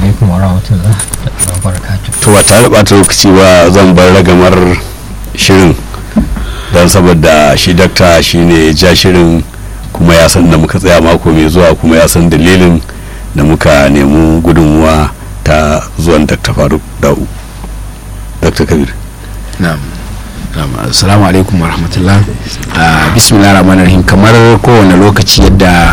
alaikum wa rahmatullah wa barakatuh to ba tare ɓata lokaci ba zan bar ragamar shirin don saboda shi dakta shine ja shirin kuma ya san da muka tsaya mako mai zuwa kuma ya san dalilin da muka nemi gudunmuwa ta zuwan dakta faruk da'u dakta kabir na'am na'am assalamu alaikum wa rahmatullah Ah, bismillah rahman rahim kamar kowane lokaci yadda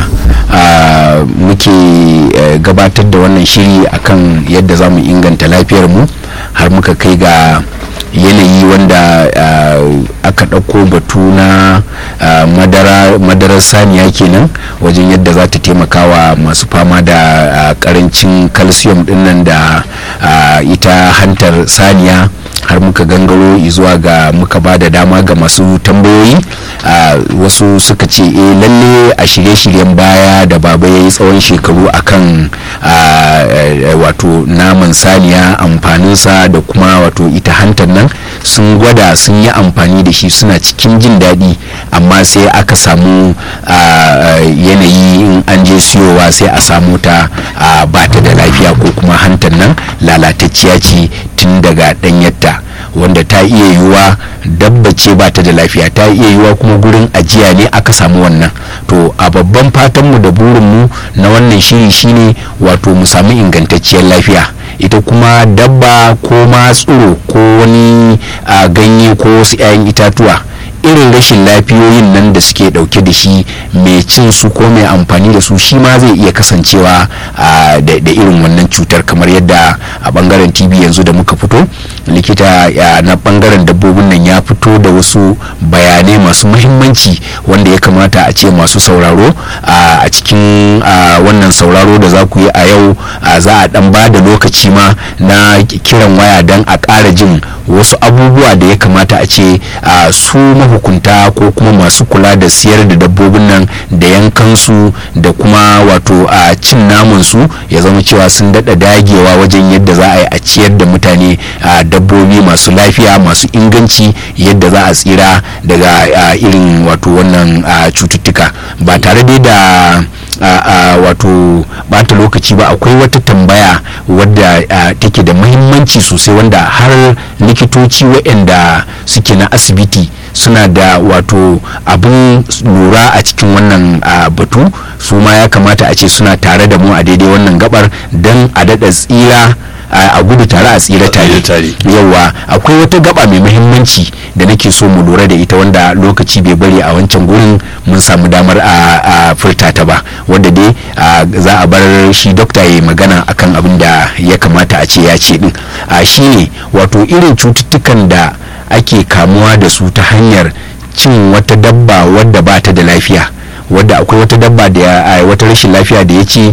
ah, muke eh, gabatar da wannan shiri akan yadda za mu inganta lafiyar mu har muka kai ga yanayi wanda ah, aka ɗauko batu na ah, madara madarar saniya kenan wajen yadda za ta taimaka wa masu fama da ah, karancin calcium dinnan da ah, ita hantar saniya har muka gangaro zuwa ga muka ba da dama ga masu tambayoyi a wasu suka ce e lalle a shirye-shiryen baya da baba ya yi tsawon shekaru akan a, e, wato naman saniya amfaninsa da kuma wato ita hantar nan sun gwada sun yi amfani da shi suna cikin jin daɗi amma sai aka samu a, a, yanayi in an je siyowa sai a samu ta a, ba ta da lafiya ko kuma hantar nan lalatacciya ce tun daga ɗanyarta wanda ta iya yiwuwa dabba ce ba ta da lafiya ta iya yiwuwa kuma gurin ajiya ne aka samu wannan to a babban fatanmu da burinmu na wannan shiri shine wato mu samu ingantacciyar lafiya ita kuma dabba ko ma tsiro ko wani a ganye ko wasu 'ya'yan itatuwa irin rashin lafiyoyin nan da suke dauke da shi mai cin su ko mai amfani da su shi ma zai iya kasancewa a, da, da irin wannan cutar kamar yadda a bangaren tv yanzu da muka fito likita ya, na bangaren dabbobin nan ya fito da wasu bayanai masu mahimmanci wanda ya kamata a ce masu sauraro a, a cikin a, wannan sauraro da za ku yi a yau a, za a dan ba da lokaci ma na kiran waya don a ƙara jin wasu abubuwa da ya kamata a ce a, su mahukunta ko kuma masu kula da siyar da dabbobin nan da yankansu da kuma wato a cin naman su ya zama cewa sun daɗa dagewa wajen yadda za a yi a ciyar da mutane a dabbobi masu lafiya masu inganci yadda za a tsira daga a, irin wato wannan a, cututtuka ba tare dai da a, a wato bata lokaci ba akwai wata tambaya wadda a, take da mahimmanci sosai wanda har likitoci waɗanda suke na asibiti suna da wato abin lura a cikin wannan a, batu su ma ya kamata a ce suna tare da mu a daidai wannan gabar don a daɗa tsira a gudu tare a tsira tare yawa akwai wata gaba mai muhimmanci da nake so mu lura da ita wanda lokaci bai bari a wancan gurin mun samu damar a furta ta ba wanda dai za a bar shi dokta ya magana akan abin da ya kamata a ce ya ce din shine wato irin cututtukan da ake kamuwa da su ta hanyar cin wata dabba wadda ba ta da lafiya wadda akwai wata dabba da wata rashin lafiya da ya ce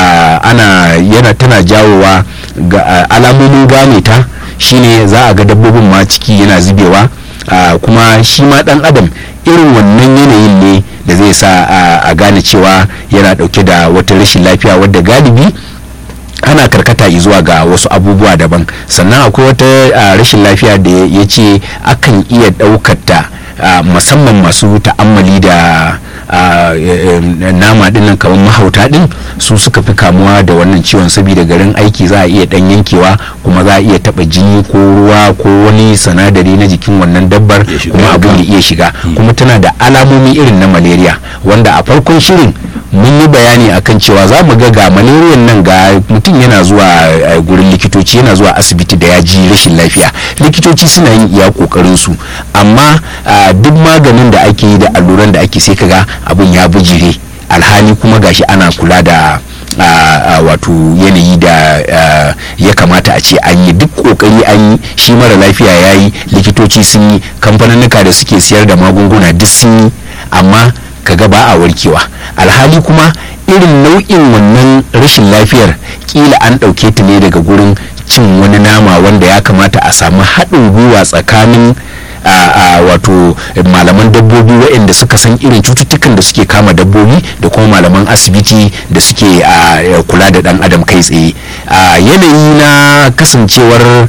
ana yana tana jawowa ga alamomin gane ta shine za a ga dabbobin ma ciki yana zubewa kuma shi ma dan adam irin wannan yanayin ne da zai sa a gane cewa yana dauke da wata rashin lafiya wadda galibi ana karkata zuwa ga wasu abubuwa daban sannan akwai wata rashin lafiya da ya ce akan iya daukata musamman masu ta'ammali da nama dinnan kamar mahauta din su suka fi kamuwa da wannan ciwon saboda garin aiki za a iya dan yankewa kuma za a iya taba jini ko ruwa ko wani sanadari na jikin wannan dabbar kuma abin ya iya shiga kuma tana da alamomi irin na malaria wanda a farkon shirin mun yi bayani akan cewa za mu ga ga malaria nan ga mutum yana zuwa gurin likitoci yana zuwa asibiti da ya ji rashin lafiya likitoci suna yin iya kokarin su amma duk maganin da ake yi da alluran da ake sai kaga abin ya bijire alhali kuma gashi ana kula da wato yanayi da ya kamata a ce an yi duk kokari an yi shi mara lafiya ya yi likitoci sun yi kamfaninnika da suke siyar da magunguna duk sun yi amma kaga ba a warkewa alhali kuma irin nau'in wannan rashin lafiyar kila an ɗauke ta ne daga gurin cin wani nama wanda ya kamata a samu haɗin gwiwa tsakanin a wato malaman dabbobi waɗanda suka san irin cututtukan da suke kama dabbobi da kuma malaman asibiti da suke kula da ɗan adam kai tsaye a yanayi na kasancewar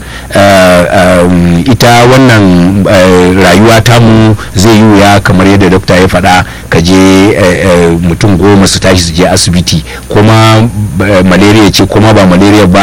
ita wannan rayuwa tamu zai yi wuya kamar yadda dokta ya faɗa ka je mutum goma su tashi su je asibiti kuma malaria ce kuma ba malaria ba